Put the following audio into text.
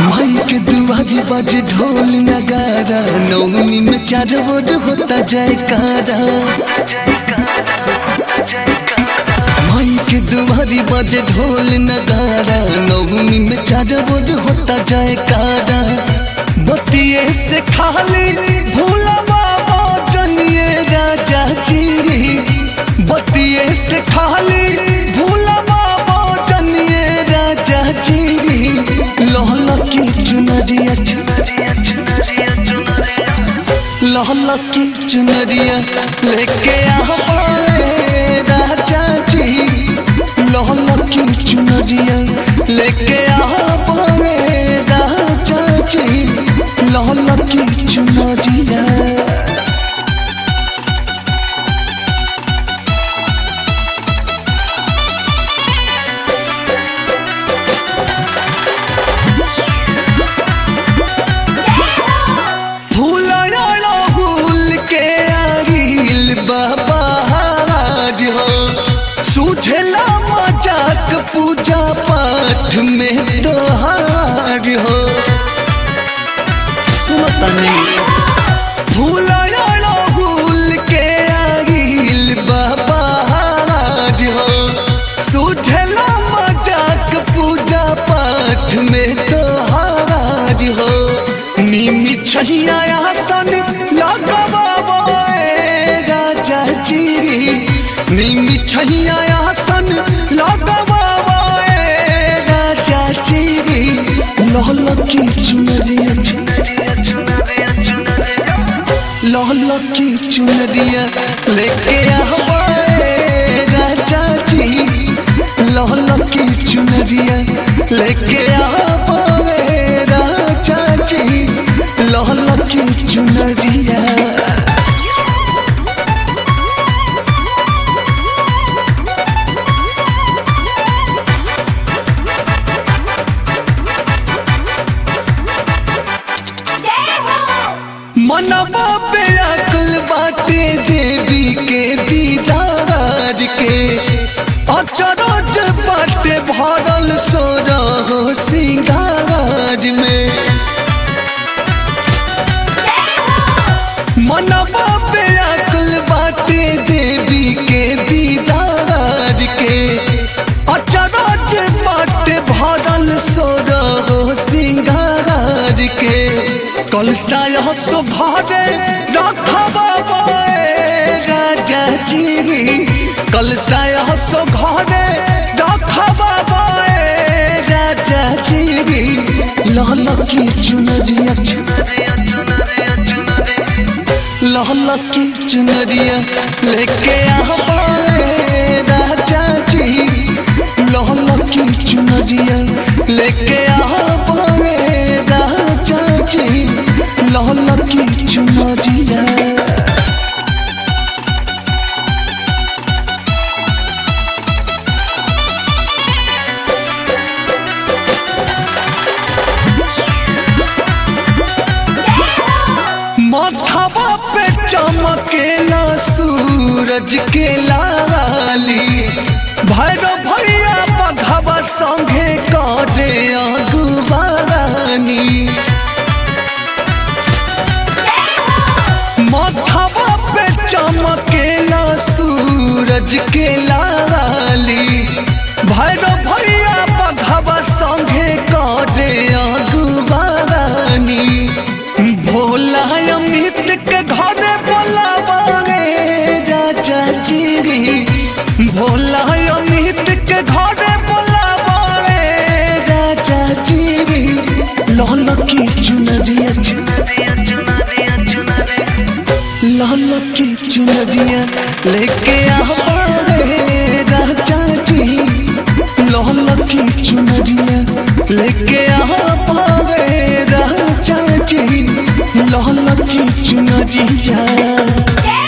माई के दुआरी बज ढोल नगारा नौनी में चार बोर होता जयकारा माई के दुआरी बज ढोल नगारा नौनी में चार बोर होता जयकारा बतिये से खाली भूला बाबा जनिए राजा जी बतिये से खाली भूला बाबा जनिए राजा जी लहल की चुनरिया लहल की चुनरिया लेके आवे राजा जी लहल की चुनरिया लेके आवे राजा जी लहल की चुनरिया फूलया फूल के आगिल बाबा हाज हो सूझला मजाक पूजा पाठ में तोहार हो सुनता नहीं फूलया फूल के आगिल बाबा हाज हो सूझला मजाक पूजा पाठ में तोहार हो निमी छहिया आसन लगबाबे राजा जी निमी छहिया आसन लगबाबे राजा जी लहल की चुनरिया लहल की चुनरिया लेके आवे राजा जी लहल की चुनरिया लेके आवे राजा जी लहल की चुनरिया मनवा पे अकल बाटे देवी के दीदार के अचरज बाटे भरल सोरह सिंगार में मनवा पे अकल बाटे देवी के दीदार के अचरज बाटे भरल सोरह सिंगार के कलसा यह सुभारे रखबाबे राजा जी कलसा यह सुभारे रखबाबे राजा जी लाल की चुनरिया लाल की चुनरिया लेके आवे राजा जी लाल की चुनरिया लेके आवे राजा जी लाल की चुनरिया माथावा पे चमकेला सूरज के लाली भैरव भैया बघवा संगे करे अगुवानी माथावा पे चमकेला सूरज के लाली भैरव भैया बघवा संगे करे अगुवानी भोला अमित के घर बोलावे राजा जी भोला अमित के घर बोलावे राजा जी लाल की चुनरिया लाल की चुनरिया लेके आवे राजा जी लाल की चुनरिया लेके आवे राजा जी लाल की चुनरिया